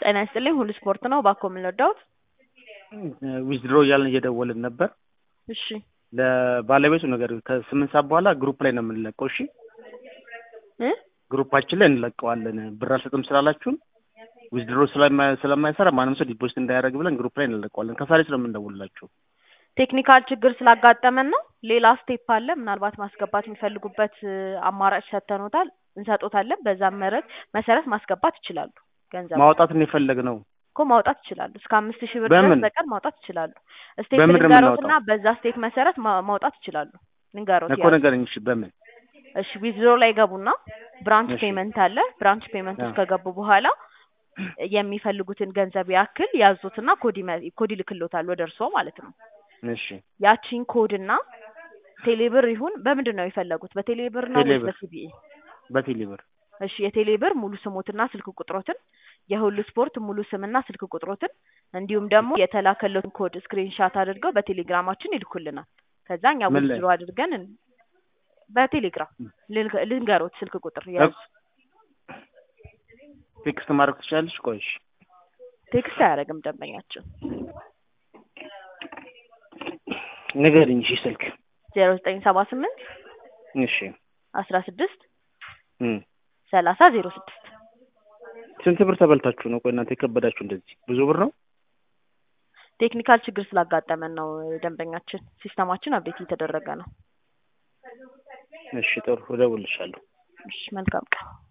ጤና ይስጥልኝ ሁሉ ስፖርት ነው እባክዎ ምን ልርዳዎት? ዊዝድሮ እያልን እየደወልን ነበር። እሺ ለባለቤቱ ነገር ከስምንት ሰዓት በኋላ ግሩፕ ላይ ነው የምንለቀው። እሺ እ ግሩፓችን ላይ እንለቀዋለን። ብር አልሰጥም ስላላችሁን ዊዝድሮ ስለማይሰራ ማንም ሰው ዲፖዚት እንዳያደርግ ብለን ግሩፕ ላይ እንለቀዋለን። ከሳሌ ስለምንደውልላችሁ ቴክኒካል ችግር ስላጋጠመን ነው። ሌላ ስቴፕ አለ። ምናልባት ማስገባት የሚፈልጉበት እ አማራጭ ሰጥተኖታል እንሰጦታለን። በዛ መረት መሰረት ማስገባት ይችላሉ። ገንዘብ ማውጣት ነው የፈለግነው። እኮ ማውጣት ይችላሉ። እስከ አምስት ሺህ ብር በምን? ድረስ በቀን ማውጣት ይችላሉ። ስቴፕ በምን ነው ልንገሮትና የምናወጣው? በዛ ስቴፕ መሰረት ማ- ማውጣት ይችላሉ። ልንገሮት እኮ ያዙ። ንገረኝ። እሺ በምን እሺ ዊዝድሮ ላይ ገቡና ብራንች እሺ። ፔመንት አለ። ብራንች ፔመንት ውስጥ አዎ። ከገቡ በኋላ የሚፈልጉትን ገንዘብ ያክል ያዙትና ኮድ ይመ- ኮድ ይልክሎታል ወደ እርስዎ ማለት ነው። እሺ ያቺን ኮድና ቴሌብር ይሁን በምንድን ነው የፈለጉት? በቴሌብር ነው ወይስ ቴሌብር። በሲቢኢ? በቴሌ ብር እሺ የቴሌብር ሙሉ ስሞትና ስልክ ቁጥሮትን፣ የሁሉ ስፖርት ሙሉ ስምና ስልክ ቁጥሮትን እንዲሁም ደግሞ የተላከለትን ኮድ ስክሪንሻት አድርገው በቴሌግራማችን ይልኩልናል። ከዛ እኛ ምን ላይ? ዊዝድሮ አድርገን እን- በቴሌግራም ልንገ- ልንገሮት ስልክ ቁጥር ያዙ። ቴክስት ማድረግ ትችላለች። ቆይ እሺ ቴክስት አያደርግም ደንበኛችን። ንገረኝ። እሺ ስልክ ዜሮ ዘጠኝ ሰባ ስምንት እሺ አስራ ስድስት እም ሰላሳ ዜሮ ስድስት ስንት ብር ተበልታችሁ ነው? ቆይ እናንተ የከበዳችሁ እንደዚህ ብዙ ብር ነው? ቴክኒካል ችግር ስላጋጠመን ነው ደንበኛችን። ሲስተማችን አብዴት እየተደረገ ነው። እሺ ጥሩ እደውልልሻለሁ። እሺ መልካም ቀን።